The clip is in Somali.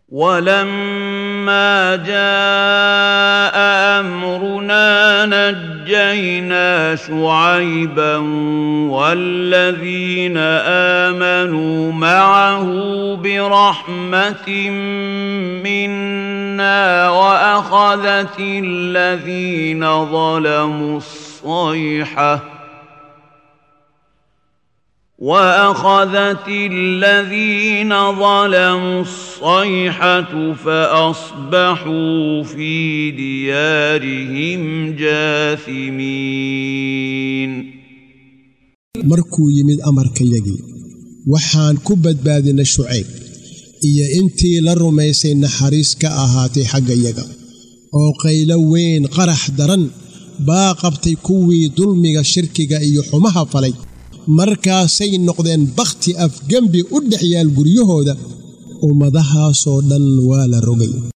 ولما جاء امرنا نجينا شعيبا والذين امنوا معه برحمه منا واخذت الذين ظلموا الصيحه واخذت الذين ظلموا الصيحه فاصبحوا في ديارهم جاثمين markuu yimid amarkayagii waxaan ku badbaadinay shucayb iyo intii la rumaysay naxariis ka ahaatay xaggayaga oo qaylo weyn qarax daran baa qabtay kuwii dulmiga shirkiga iyo xumaha falay markaasay noqdeen bakhti afgembi u dhex yaal guryahooda ummadahaasoo dhan waa la rogay